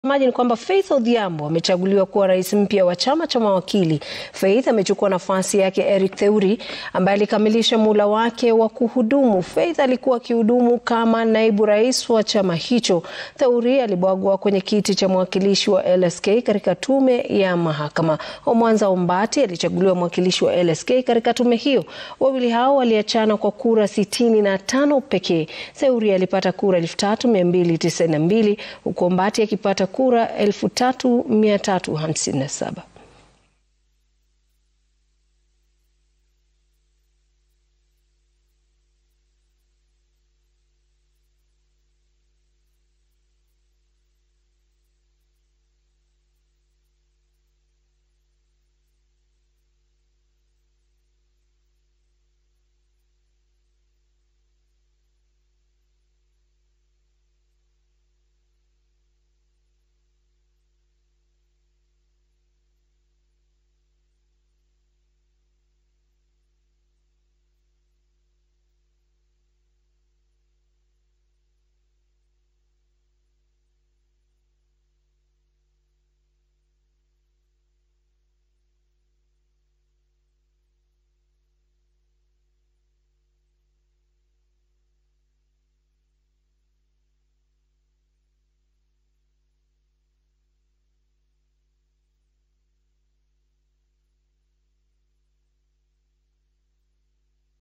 Maji ni kwamba Faith Odhiambo amechaguliwa kuwa rais mpya wa chama cha mawakili. Faith amechukua nafasi yake Eric Theuri ambaye alikamilisha muhula wake wa kuhudumu. Faith alikuwa akihudumu kama naibu rais wa chama hicho. Theuri alibwagwa kwenye kiti cha mwakilishi wa LSK katika tume ya mahakama. Omwanza Ombati alichaguliwa mwakilishi wa LSK katika tume hiyo. Wawili hao waliachana kwa kura sitini na tano pekee. Theuri alipata kura 3292 huku Ombati akipata kura 3357.